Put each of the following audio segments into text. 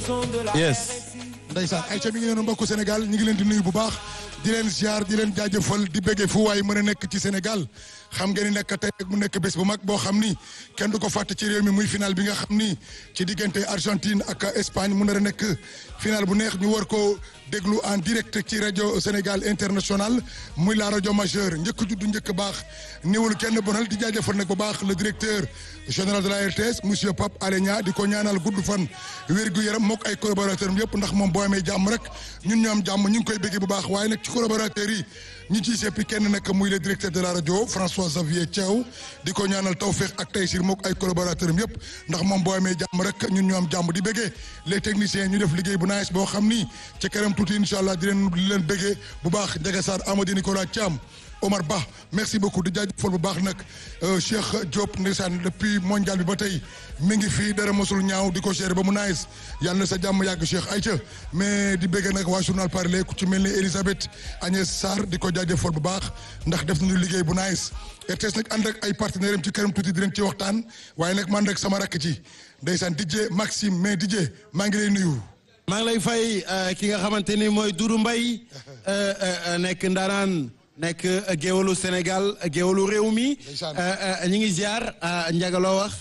yes. ndeysaan ay ca mi ngi noonu mbokku Sénégal ñu ngi leen di nuyu bu baax di leen ziar di leen jaajëfal di bëggee fu waay mën a nekk ci Sénégal xam ngeen ni nekk tey mu nekk bés bu mag boo xam ni kenn du ko fàtte ci réew mi muy final bi nga xam ni ci diggante Argentine ak Espagne mu nar a nekk final bu neex ñu war ko déglu en direct ci rajo Sénégal international muy la rajo majeure njëkk juddu njëkk baax néewul kenn bonal di jaajëfal nag bu baax le directeur général de la RTS monsieur Pape Alé Niang di ko ñaanal gudd fan wér gu yaram mook ay collaborateurs yëpp ndax moom boo amee jàmm rek ñun ñoo am jàmm ñu ngi koy bëggee bu baax waaye nag ci collaborateurs yi ñi ciy seppi kenn nag muy le directeur de la rajo François Xavier Thiaw di ko ñaanal tawféex ak taysir mook ay collaborateurs yëpp ndax moom boo amee jàmm rek ñun ñoo am jàmm di bëggee les techniciens ñu def liggéey bu nice boo xam ni ci kanam tuuti incha allah di leen di leen bëggee bu baax Ndiaga Sarr Amady Nicolas Thiam Omar Ba merci beaucoup di jaajëfal bu baax nag Cheikh Diop ndeysaan depuis mondial bi ba tey mi ngi fii dara mosul ñaaw di ko gérer ba mu nice yàlla na sa jàmm yàgg Cheikh Aïcha mais di bëgg nag waa journal parler ku ci mel ni Elisabeth Agnès Sarr di ko jaajëfal bu baax ndax def nañu liggéey bu nice RTS nag ànd ak ay partenaires am ci kanam tuuti di leen ci waxtaan waaye nag man rek sama rakk ci ndeysaan DJ Maxime mais DJ maa ngi lay nuyu. maa ngi lay fay ki nga xamante ni mooy Doudou Mbaye nekk ndaanaan nekk géwalu Sénégal géwalu réew mi ñu ngi ziar Ndiaga loo wax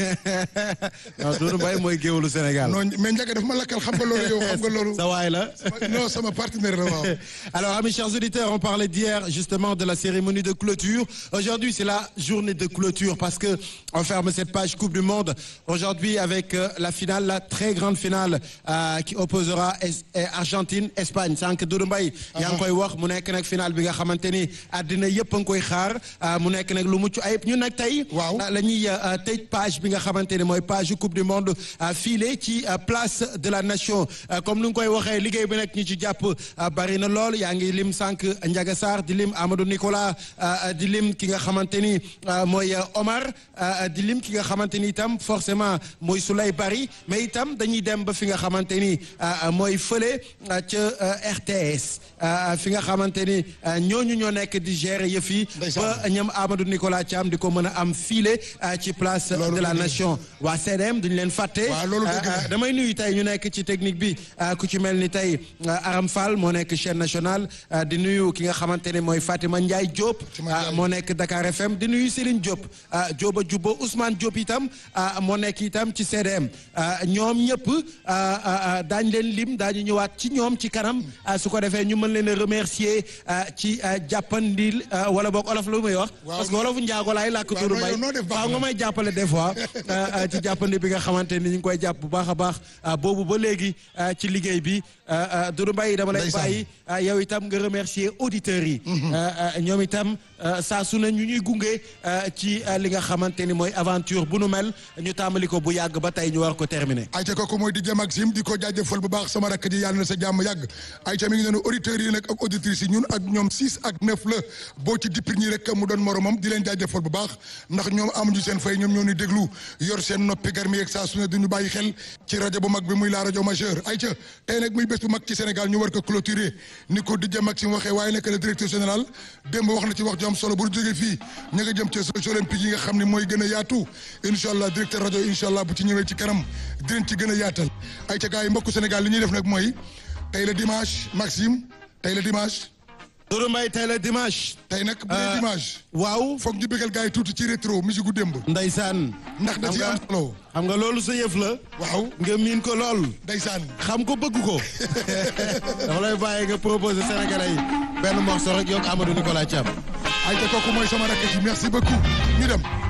non Doudou Mbaye mooy géwalu Sénégal. non mais Ndiaga daf ma lakkal xam nga loolu yow xam nga loolu. sa waay la. non sama partenaire la waaw. alors amis chers auditeurs on parlait d'hier justement de la cérémonie de clôture aujourd'hui c'est la journée de clôture parce que on ferme cette page Coupe du Monde aujourd'hui avec la finale la très grande finale qui opposera Argentine Espagne sànq Doudou Mbaye yaa ngi koy wax mu nekk nag finale bi nga xamante ni àddina yëpp a ngi koy xaar mu nekk nag lu mucc ayib ñun nag tey waaw la ñuy tëj page bi nga xamante ne mooy page coupe du monde filé ci place de la nation comme ni nga koy waxee liggéey bi nag ñu ci jàpp bari na lool yaa ngi lim sànq Ndiaga Sarr di lim Amadou Nicolas di lim ki nga xamante ni mooy Omar di lim ki nga xamante ni itam forcément mooy Souley Bari mais itam dañuy dem ba fi nga xamante ni mooy fële ca RTS fi nga xamante ni ñooñu ñoo nekk di gérer yëf yi ba ñoom Amadou Nicolas Thiam di ko mën a am filé ci place de la nation waa CDM duñu leen fàtte damay nuyu tey ñu nekk ci technique bi ku ci mel ni tey Aram Fall moo nekk chaîne nationale di nuyu ki nga xamante ne mooy Fatima Ndiaye Diop moo nekk Dakar FM di nuyu Céline Diop Diop a jubbo Ousmane Diop itam moo nekk itam ci CDM ñoom ñëpp daañ leen lim daañu ñëwaat ci ñoom ci kanam su ko defee ñu mën leen a remercier ci jàppandil wala boog olof lu muy wax parce que wolofu njaago laay làkk turu bay waaw nga may jàppale des fois ci jàppandi bi nga xamante ni ñu ngi koy jàpp bu baax a baax boobu ba léegi ci liggéey bi Doudou Mbaye dama lay bàyyi yow itam nga remercier auditeurs yi ñoom itam saa su ne ñu ñuy gunge ci li nga xamante ni mooy aventure bu nu mel ñu tàmbali ko bu yàgg ba tey ñu war ko terminer ayca kooku mooy DJ Maxime di ko jaajëfal bu baax sama rakk ji yàlla na sa jàmm yàgg ayca mi ngi noonu auditeurs yi nag ak auditrices yi ñun ak ñoom six ak neuf la boo ci dippir ñi rek mu doon moromam di leen jaajëfal bu baax ndax ñoom amuñu seen fay ñoom ñoo ñu déglu yor seen noppi garmi yeeg saa su ne duñu bàyyi xel ci rajo bu mag bi muy la rajo majeure ayca tey nag muy bés bu mag ci Sénégal ñu war ko clôturer ni ko DJ Maxime waxee waaye nag le directeur général démb wax na ci wax ju am solo bu ñu jógee fii ña nga jëm ci Jeux olympiques yi nga xam ne mooy gën a yaatu incha allah directeur rajo incha allah bu ci ñëwee ci kanam dinañ ci gën a yaatal ayca gars yi mbokku Sénégal li ñuy def nag mooy tey la dimanche Maxime tey la dimanche Doudou Mbaye tey la dimanche. tey nag bu dee dimanche. waaw foog ñu bëggal gars yi tuuti ci rétro musique gu démb. Ndeysaan. ndax da ci am solo. xam nga loolu sa yëf la. waaw nga miin ko lool. Ndeysaan. xam ko bëgg ko. dafa lay bàyyi nga proposé Sénégalais yi benn morceau rek yokk Amadou Nicolas Thiam. ayca kooku mooy sama rakk ji merci beaucoup ñu dem.